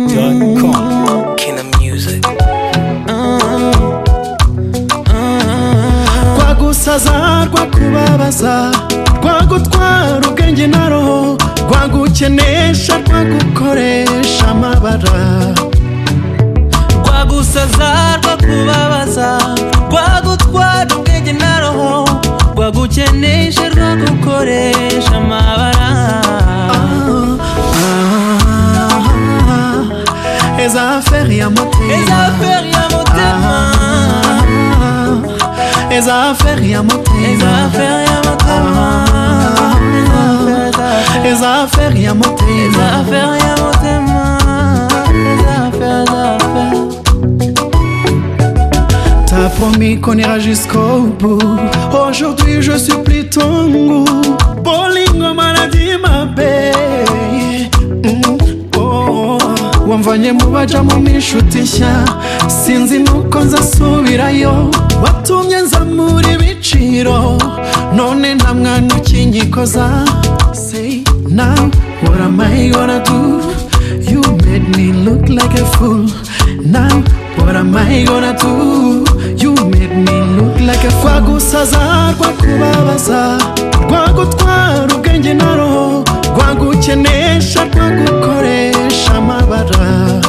YegoBeat.com. Kina Music. rwagusaza rwakubabaza rwagutwara ubwenge na roho rwagukenesha rwagukoresha amabara rwagusaza rwakubabaza rwagutwara ubwenge na roho rwagukenesha rwagukoresha amabara eza aferi ya eza motema aferi ya motema Ah, eza aferi ya eza motema aferi ya motema eza aferi ya eza motema aferi ya motema eza aferi eza aferi T'as promis qu'on ira jusqu'au bout. Aujourd'hui, je supplie ton goût. Bolingo maladie, ma belle. Mm, oh. wamvanye mu bajamo m'inshuti nshya sinzi nuko nzasubirayo watumye nzamura ibiciro none nta mwana ukinyikoza say now what am I gonna do you made me look like a fool now what am I gonna do you made me look like a fool rwagusaza rwakubabaza rwagutwara ubwenge na roho rwagukenesha rwagukoresha amabara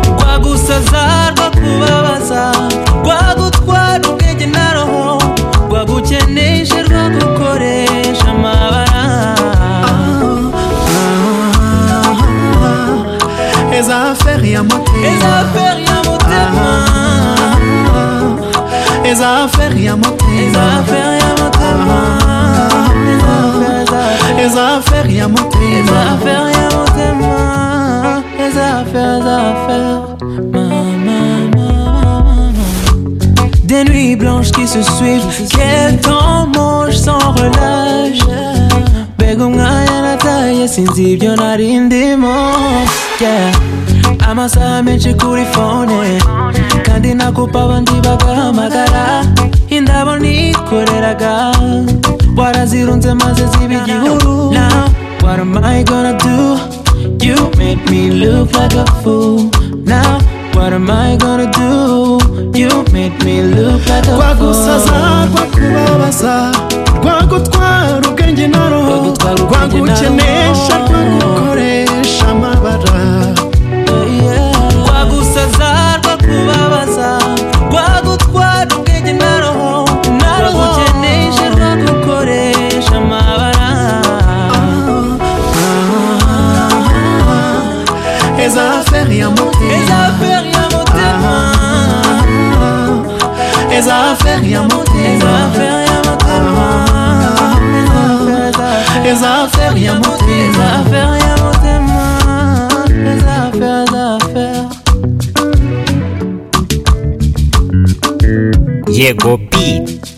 rwagusaza rwakubabaza rwagutwara ubwenge na roho rwagukenesha rwagukoresha amabara eza aferi ya eza motema aferi ya motema eza aferi ya eza motema aferi ya motema eza aferi ya eza motema aferi ya motema eza aferi eza aferi mama mama Des nuits blanches qui se suivent Quel temps mange sans relâche Bega umwanya nataye sinzi ibyo narindimo Yeah. amasaha menshi kuri fone kandi nakupa abandi bagahamagara indabo nikoreraga warazirunze maze ziba igihuru Now, what am I gonna do? You made me look like a fool Now, what am I gonna do? You made me look like a rwagusaza fool rwakubabaza rwagutwara ubwenge na roho Rwagutwara ubwenge na roho. rwagukenesha rwagukoresha amabara rwagusaza rwakubabaza rwagutwara ubwenge na roho rwagukenesha rwagukoresha amabara eza aferi ya eza motema aferi ya motema eza aferi ya eza motema aferi ya motema eza aferi ya eza motema aferi ya motema eza aferi eza aferi YegoBeat.